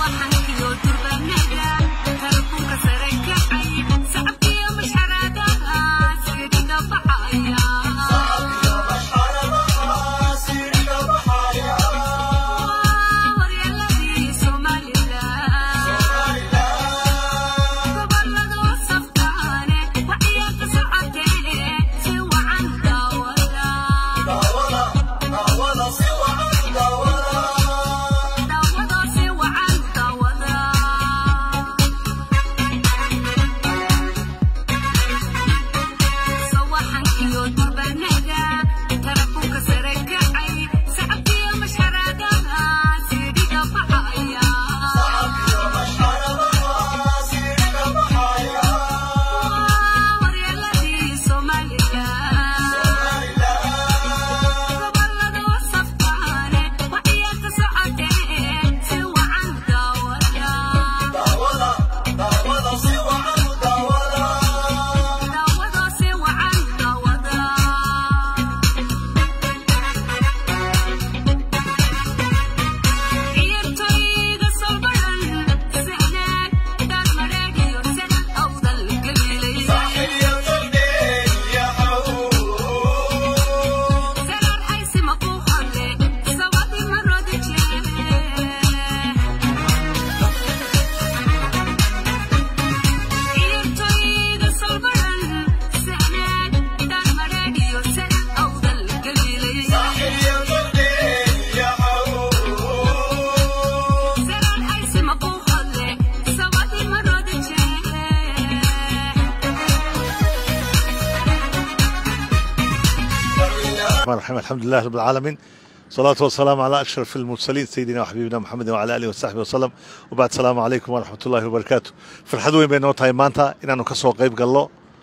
الرحمن الرحيم الحمد لله رب العالمين صلاة والسلام على أشرف المرسلين سيدنا وحبيبنا محمد وعلى آله وصحبه وسلم وبعد السلام عليكم ورحمة الله وبركاته فرxad weyn bay noo tahay maanta inaanu ka soo qayb gallo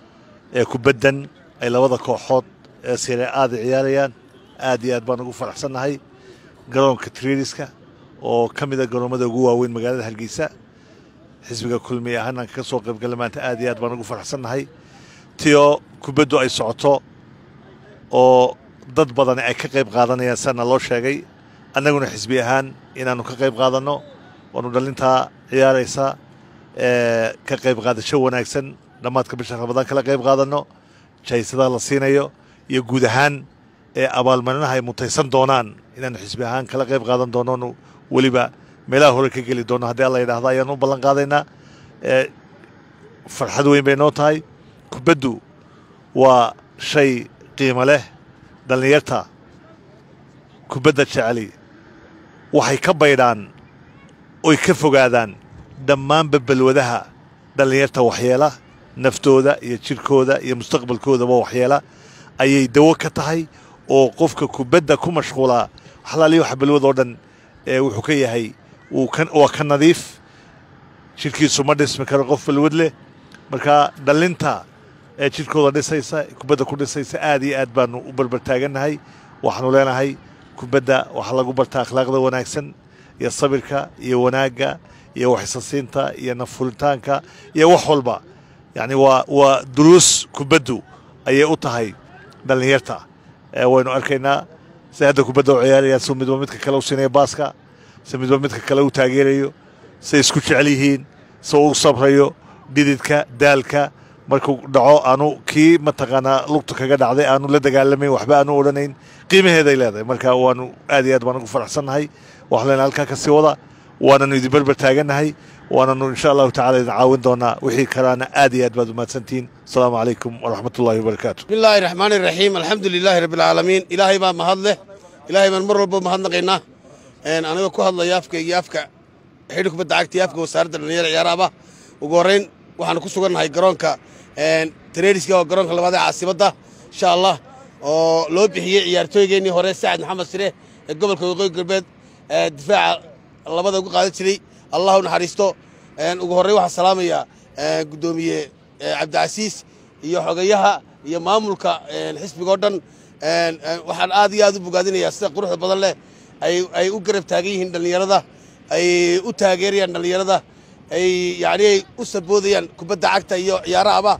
ee kubaddan ay labada kooxood ee sire aada ciyaarayaan aad iyo aad baan ugu faraxsannahay garoonka trediska oo ka mida garoomada ugu waaweyn magaalada hargeysa xisbiga kulmiye ahaan aan kaga soo qayb galla maanta aad iyo aad baan ugu faraxsannahay tio kubaddu ay socoto oo dad badani ay ka qayb qaadanayaan sana loo sheegay annaguna xisbi ahaan inaannu ka qayb qaadanno waanu dhallintaa ciyaaraysa ka qayb qaadasho wanaagsan dhammaadka bisha ramadaan kala qayb qaadanno jaysadaha la siinayo iyo guud ahaan ee abaalmarinaha ay mutaysan doonaan inaannu xisbi ahaan kala qayb qaadan doonoonu weliba meelaha hore ka geli doonno haddii alla yidhahdo ayaanu u ballan qaadaynaa farxad weyn bay noo tahay kubaddu waa shay qiimo leh dhallinyarta kubadda jeceli waxay ka baydhaan oy ka fogaadaan dhammaanba balwadaha dhallinyarta waxyeela naftooda iyo jidhkooda iyo mustaqbalkoodaba waxyeela ayay dawo ka tahay oo qofka kubadda ku mashquulaa waxlaaliya waxa balwad oo dhan ee wuxuu ka yahay waa ka nadiif jidhkiisu ma dhismi karo qof balwad leh marka dhallinta ee jidhkooda dhisaysa kubadda ku dhisaysa aad iyo aad baanu u barbartaagannahay waxaanu leenahay kubadda waxaa lagu bartaa akhlaaqda wanaagsan iyo sabirka iyo wanaagga iyo waxisasiinta iyo nafuritaanka iyo wax walba yacni waa waa duruus kubaddu ayay u tahay dhallinyarta waynu arkaynaa si hadda kubadda u ciyaarayaan si midba midka kale u siinaya baaska si midba midka kale u taageerayo say isku jecel yihiin si u sabrayo dhididka daalka markuu dhaco aanu kii mataqaanaa lugta kaga dhacday aanu la dagaalamayn waxba aanu odhanayn qiimaheeday leedahay marka waanu aad iyo aad baan ugu faraxsannahay waxaan leenahay halkaa ka sii wada waananu idin berber taagannahay waananu insha allahu tacala idin caawin doonaa wixii kalaana aad iyo aad baad umahadsantihiin asalaamu calaykum waraxmat ullahi wabarakaatu bismi illaahi raxmaani raxiim alxamdu lilaahi rabbi alcaalamiin ilaahay baa mahad leh ilaahay baan mar walba mahadnaqaynaa anigoo ku hadlaya afka iyo afka xidhi kubadda cagta iyo afka wasaaradda dhallinyara ciyaaraaba ugu horrayn waxaanu ku sugannahay garoonka tareeriska oo garoonka labaad ee caasimadda insha allah oo loo bixiyey ciyaartooygeennii hore sacad maxamed sire ee gobolka waqooyi galbeed difaaca labada uga qaadan jiray allah u naxariisto ugu horrayn waxaan salaamayaa guddoomiye cabdicasiis iyo xogayaha iyo maamulka xisbiga oo dhan waxaan aad iyo aad u bogaadinayaa sida quruxda badan leh ay u garab taagan yihiin dhallinyarada ay u taageerayaan dhallinyarada ay yacni ay u saboodayaan kubadda cagta iyo ciyaarahaba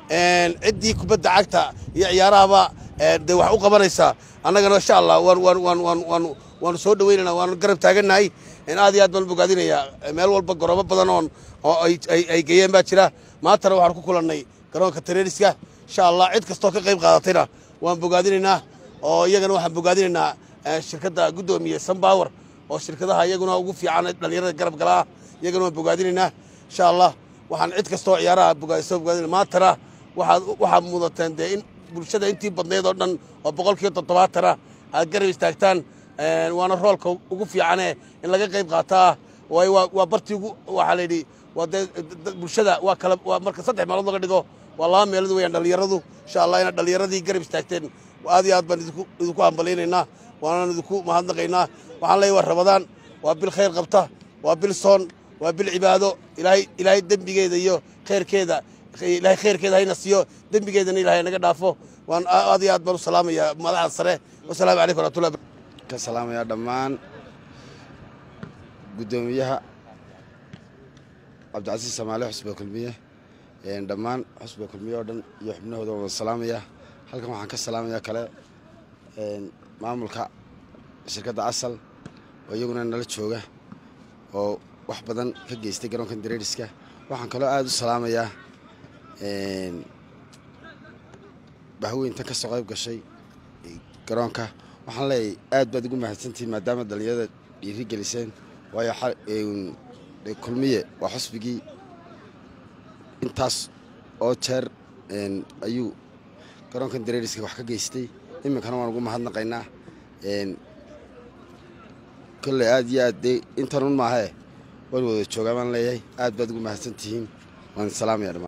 ciddii kubadda cagta iyo ciyaarahaba dee wax u qabanaysaa annagana insha allah waan waan waan waan waan waanu soo dhaweynayna waanu garab taagannahay aad iyo aad baan bogaadinayaa meel walba goroobo badan oon oo ay geeyeen baa jira maantana waxaan ku kulannay garoonka tareeriska insha allah cid kastoo ka qayb qaadatayna waan bogaadinaynaa oo iyagana waxaan bogaadinaynaa shirkadda guddoomiye sunbower oo shirkadaha iyaguna ugu fiican dhallinyarada garab galaa iyagana waan bogaadinaynaa insha allah waxaan cid kastoo ciyaaraha bogaadisoo bogaadina maantana waxaad waxaad mudateen dee in bulshada intii badnayd oo dhan oo boqolkiiba toddobaatana aad garab istaagtaan waana roolka ugu fiicane in laga qayb qaataa waayo waa bartii ugu waxaa layidhi waa dee bulshada waa kala waa marka saddex meelood laga dhigo waa laba meelood weeyaan dhallinyaradu insha allah inaad dhallinyaradii garab istaagteen aad iyo aad baan idinku idinku hambalaynaynaa waanaan idinku mahadnaqaynaa waxaan leeyahy waa rabadaan waa bil khayr qabta waa bil soon waa bil cibaado ilaahay ilaahay dembigeeda iyo khayrkeeda ilaahay khayrkeeda hayna siiyo dembigeedana ilahay naga dhaafo waan aad iyo aad baan u salaamayaa madaxda sare wasalaamu calaykum waraxmatullahi ka salaamayaa dhammaan guddoomiyaha cabdicasiis samaale xusba kulmiye dhammaan xusba kulmiye oo dhan iyo xubnahooda waan salaamaya halkan waxaan ka salaamayaa kale maamulka shirkadda asal oo iyaguna nala jooga oo wax badan ka geystay garoonkan dareeriska waxaan kaloo aada u salaamayaa bahweyntan ka soo qayb gashay garoonka waxaan leeyahay aad baad ugu mahadsantihiin maadaama dhallinyarada dhiiri geliseen waayo kulmiye waa xusbigii intaas oo jeer ayuu garoonkan dareeriska wax ka geystay iminkana waan ugu mahadnaqaynaa kolley aad iyo aad dee intanun maahee waan wada joogaa baan leeyahay aad baad ugu mahadsantihiin waan salaamaya dhammaan